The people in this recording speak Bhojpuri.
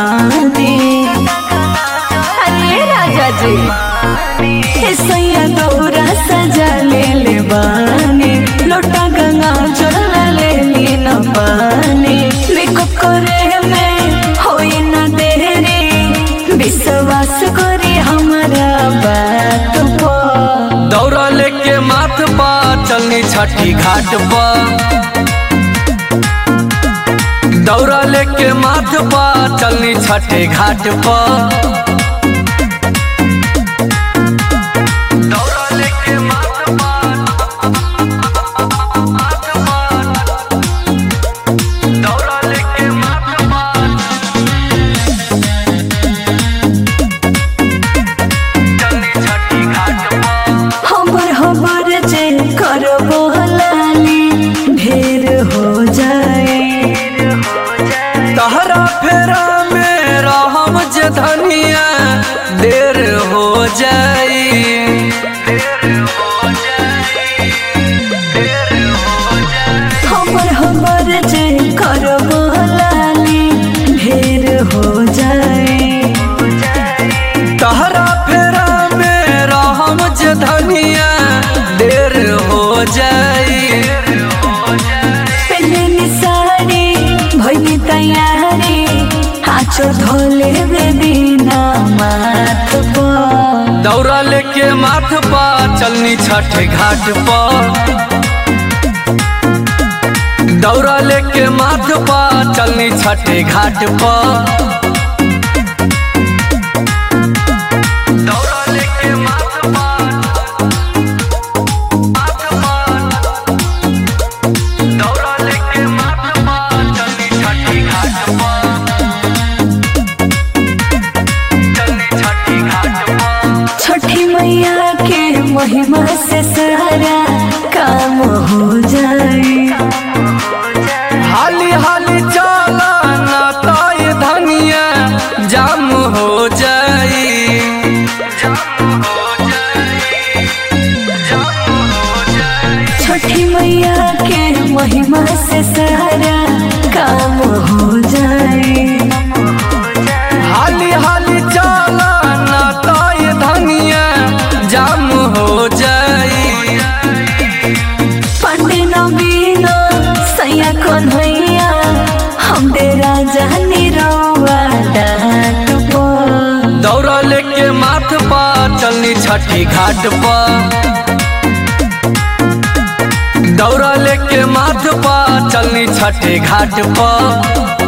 बानी अरे राजा जी हे सैया दौरा सजा ले ले बानी लोटा गंगा जल ले ली न पानी मेकअप करे में होई न देरी विश्वास करे हमारा बात पर दौरा लेके माथ पा चलनी छठी घाट पर दौरा लेके माथ पा चलनी छठे घाट पर दौरा लेके माथ पा माथ पा दौरा लेके माथ पा चलनी छठी घाट पर हमर हमर जे करबो लाली ढेर हो जाए तहरा फेरा में रहम जे धनिया देर हो जाई हमर हमर जे करबो लाली ढेर हो जाए तहरा फेरा में रहम जे धनिया देर हो जाई पहले साड़ी भइली तैयारी हाचो धोले बेदीना माथ पर दौरा लेके माथ पा चलनी छठ घाट पर दौरा लेके माथ पा चलनी छठ घाट पर दौरा लेके माथ पा माथ पा दौरा लेके माथ पा चलनी छठ घाट पर चलनी छठ घाट पर छठी मैया के महिमा से सारा काम हो जाए हाली हाली चला ना ताय धनिया जाम हो जाई छठी मैया के महिमा से सारा काम हो जाए हाली हाली चला ना ताय धनिया जाम हो जाई पंडे नबीनो सैया कौन भैया हम दे राजा निरवा डाट पर दौरा लेके माथ पा चलनी छठी घाट पर दौरा लेके माथ पा चलनी छठे घाट पर